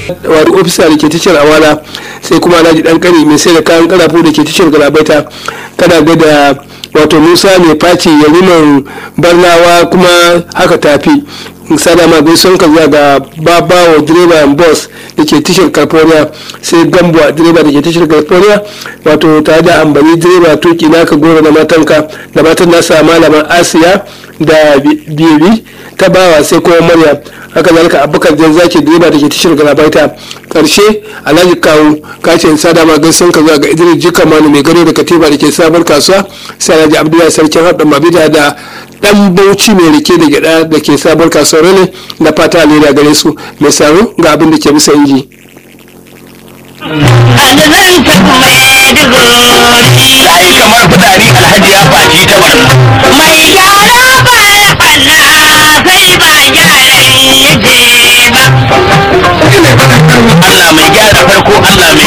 wani ofisa da ke tashar awala sai kuma alhaji dan kari mai sai da kayan karafu da ke tashar galabaita kana ga da wato musa mai faci yariman barnawa kuma haka tafi sada ma gaison ka zuwa ga babawa direba bus da ke tashar california sai gambo direba da ke tashar california wato tare da ambali direba tuki naka goro na matanka da matan nasa malaman asiya da bibi ta bawa sai kuma maryam haka zalika abubakar jan zaki direba da ke tashar galabaita karshe alhaji kawo kace sada ma gaison ka zuwa ga idris jika manu mai gado da katiba da ke sabar kasuwa sai alhaji abdullahi sarkin haɗin mabida da dan bauchi mai rike da gyada da ke sabuwar kasuwar ne na fata alheri gare su mai saro ga abin da ke bisa inji. ai kamar fitari alhaji ya faci ta barna mai gyara ba ya ɓanna sai ba gyaran yake ba Allah mai gyara farko Allah mai